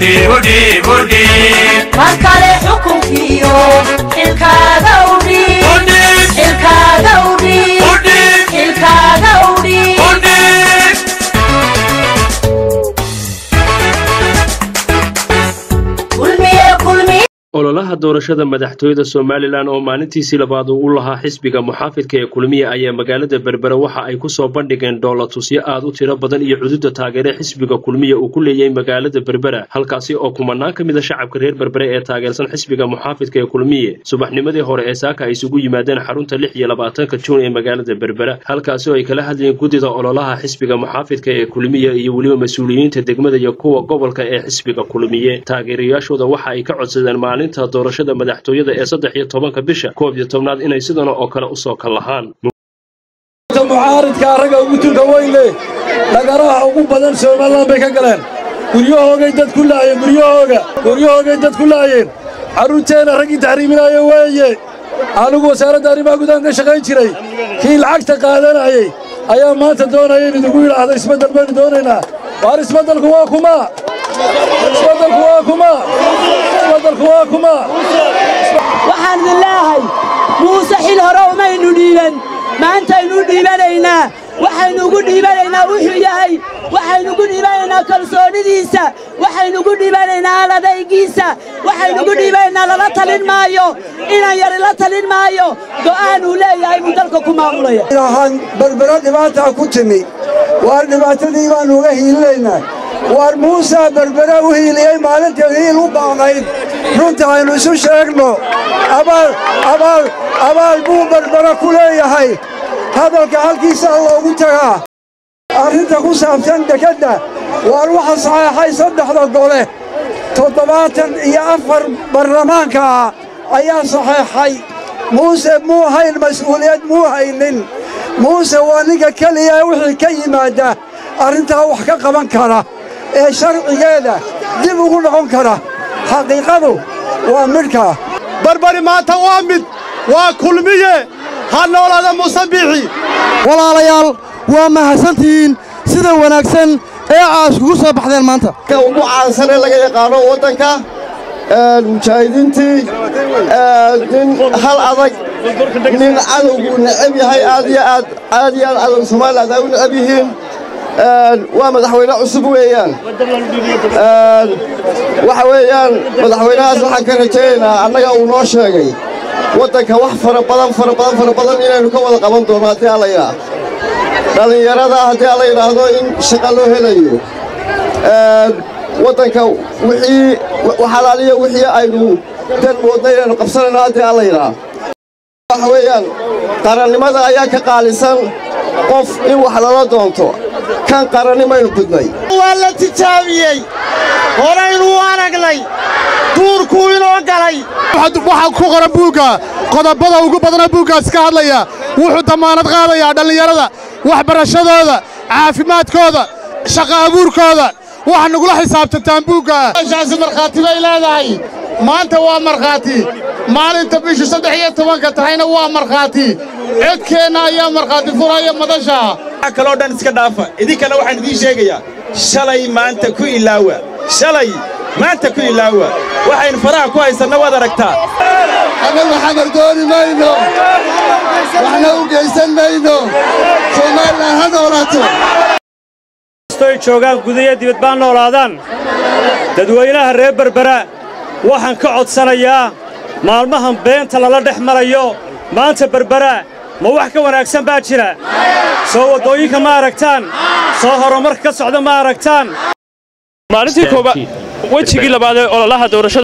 mar kale xukunkiyo xilkaaga udhiib xilkaaga udhiib xilkaaga udhiib kulmiye kulmiye ololaha doorashada madaxtooyada somalilan oo maalintiisii labaad uu u lahaa xisbiga muxaafidka ee kulmiye ayaa magaalada berbere waxa ay ku soo bandhigeen dhoolatusyo aad u tiro badan iyo cududa taageere xisbiga kulmiye uu ku leeyahay magaalada berbera halkaasi oo kumanaan ka mid a shacabka reer berbere ee taageersan xisbiga muxaafidka ee kulmiye subaxnimadii hore ee saaka ay isugu yimaadeen xarunta lix iyo labaatanka juun ee magaalada berbera halkaasi oo ay kala hadlayeen guddida ololaha xisbiga muxaafidka ee kulmiye iyo weliba mas-uuliyiinta degmada iyo kuwa gobolka ee xisbiga kulmiye taageerayaashooda waxa ay ka codsadeen maalinta doorashada madaxtooyada ee saddex iyo tobanka bisha koob iyo tobnaad inay sidan oo kale usoo kallahaan mucaaridka ragga ugu tunka weynle dhagaraha ugu badan somalilan bay ka galeen guryahoogay dad ku laayeen guryahooga guryahoogay dad ku laayeen carruurteenna raggii taxriiminaya weeye anigu wasaaradda arrimaha gudahan ka shaqayn jiray kii lacagta qaadanayay ayaa maanta doonaya in idigu yidhaahdo isbeddel baynu doonaynaa waar isbeddelku waa kuma isbeddelku waa kuma isbeddelku waa kuma waxaan idin leeyahay muuse xil hore umaynu dhiiban maantaynu dhiibanaynaa waxaynu ugu dhiibanaynaa wuxuu yahay waxaynu ugu dhiibanaynaa kalsoonidiisa waxaynu ugu dhiibanaynaa aladaygiisa waxaynu ugu dhiibanaynaa lala talin maayo inan yari la talin maayo go'aan uu leeyahay buu dalka ku maamulaya ahaan berbero dhibaataa ku timi waar dhibaatadii baannu uga hiilinaynaa waar muusaa berbere u hiiliyey maalintii hiil u baaqnayd runta aynu isu sheegno abaal abaal abaal buu berbere ku leeyahay hadalka halkiisaa loogu tagaa arrinta ku saabsan dekedda waar waxa saxeexay saddexda gole toddobaatan iyo afar baarlamaanka ah ayaa saxeexay muuse muu hayn mas'uuliyad muu haynin muuse waa ninka keliya ee wixii ka yimaadda arrintaa wax ka qaban kara ee sharcigeeda dib ugu noqon kara xaqiiqadu waa midhkaa barbari maanta waa mid waa kulmiye ha noolaada musabbixi walaalayaal waa mahadsantihiin sida wanaagsan ee aa iskugu soo baxdeen maanta ka ugu caansan ee laga yaqaano waddanka mujaahidiintii nin hal adag nin cadowguu necab yahay aad iyo aad aad iyo aad cadowga somaliland ay u necab yihiin waa madaxweyne cusub weeyaan waxa weeyaan madaxweynahaas waxaan ka rajaynaynaa annaga uu noo sheegay waddanka wax fara badan fara badan fara badan inaynu ka wada qaban doono haddii alla yidhaah dhallinyarada haddii alla yidhaahdo in shaqa loo helayo waddanka wixii waxalaaliya wixii aynu dan moodna inaynu qabsanayno haddii alla yidhaah waxa weeyaan qarannimada ayaa ka qaalisan qof in wax lala doonto kan qarannimaynu gudnay waa la tijaabiyey horaynu u aragnay duurkuu inoo galay waxaa ku qoran buugga qodobada ugu badana buuggaas ka hadlaya wuxuu dammaanad qaadayaa dhallinyarada waxbarashadooda caafimaadkooda shaqa abuurkooda waxaa nagula xisaabtantaan buugga meeshaasi markhaati bay leedahay maanta waa markhaati maalinta bishu saddex iyo tobanka tahayna waa markhaati codkeenna ayaa markhaati furaya madasha kaloo dhan iska dhaafa idinkana waxaan idiin sheegayaa shalay maanta ku ilaawa shalay maanta ku ilaawa waxaynu faraha ku haysanna waad aragtaa annagu xamar dooni mayno waxna u geysan mayno somalilan ha noolaato kastoy joogaan gudayo dibad baa noolaadaan dadweynaha reer berbera waxaan ka codsanayaa maalmahan beenta lala dhex marayo maanta berbera ma wax ka wanaagsan baa jira soo waddooyinka ma aragtaan soo horumarka ka socda ma aragtaan maalintii koobaad wejigii labaad ee ololaha doorashada